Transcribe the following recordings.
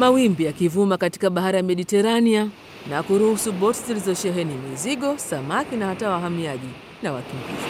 Mawimbi yakivuma katika bahari ya Mediterania na kuruhusu boti zilizosheheni mizigo, samaki na hata wahamiaji na wakimbizi.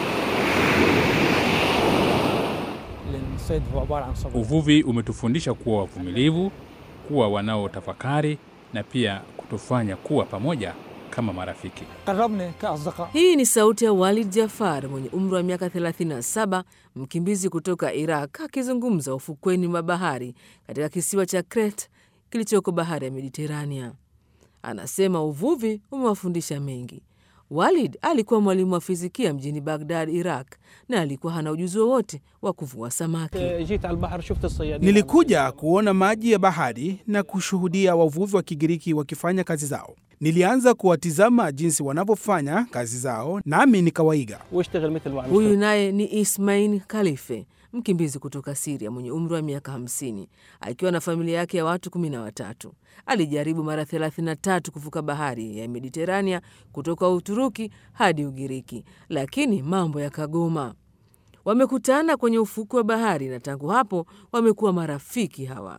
Uvuvi umetufundisha kuwa wavumilivu, kuwa wanaotafakari na pia kutufanya kuwa pamoja kama marafiki. Hii ni sauti ya Walid Jafar mwenye umri wa miaka 37, mkimbizi kutoka Iraq akizungumza ufukweni mwa bahari katika kisiwa cha Crete kilichoko bahari ya Mediterania. Anasema uvuvi umewafundisha mengi. Walid alikuwa mwalimu wa fizikia mjini Baghdad, Iraq, na alikuwa hana ujuzi wowote wa kuvua samaki. Nilikuja kuona maji ya bahari na kushuhudia wavuvi wa Kigiriki wakifanya kazi zao. Nilianza kuwatizama jinsi wanavyofanya kazi zao, nami nikawaiga. Huyu naye ni Ismail Khalife, mkimbizi kutoka Siria mwenye umri wa miaka 50 akiwa na familia yake ya watu kumi na watatu. Alijaribu mara 33 kuvuka bahari ya Mediterania kutoka Uturuki hadi Ugiriki, lakini mambo yakagoma. Wamekutana kwenye ufukwe wa bahari na tangu hapo wamekuwa marafiki hawa.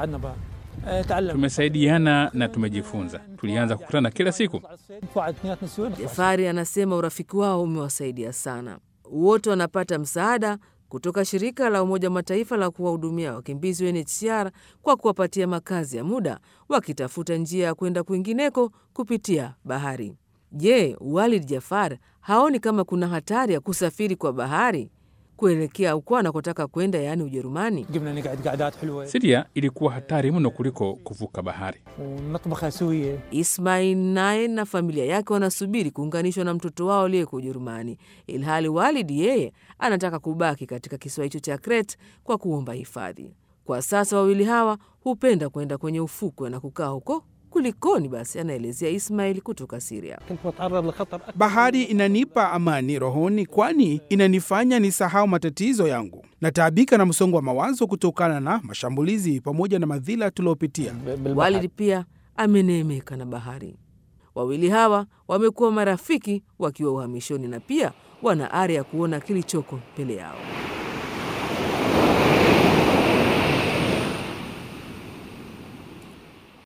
Tumesaidiana na tumejifunza. Tulianza kukutana kila siku. Jafari anasema urafiki wao umewasaidia sana. Wote wanapata msaada kutoka shirika la Umoja wa Mataifa la kuwahudumia wakimbizi UNHCR kwa kuwapatia makazi ya muda, wakitafuta njia ya kwenda kwingineko kupitia bahari. Je, Walid Jafar haoni kama kuna hatari ya kusafiri kwa bahari kuelekea uko anakotaka kwenda, yaani Ujerumani? Siria ilikuwa hatari mno kuliko kuvuka bahari. Ismail naye na familia yake wanasubiri kuunganishwa na mtoto wao aliyeko Ujerumani, ilhali Walid yeye anataka kubaki katika kisiwa hicho cha Crete kwa kuomba hifadhi. Kwa sasa wawili hawa hupenda kwenda kwenye ufukwe na kukaa huko. Kulikoni basi? Anaelezea Ismail kutoka Siria. Bahari inanipa amani rohoni, kwani inanifanya nisahau matatizo yangu. Nataabika na msongo wa mawazo kutokana na mashambulizi pamoja na madhila tuliopitia. Walid pia ameneemeka na bahari. Wawili hawa wamekuwa marafiki wakiwa uhamishoni na pia wana ari ya kuona kilichoko mbele yao.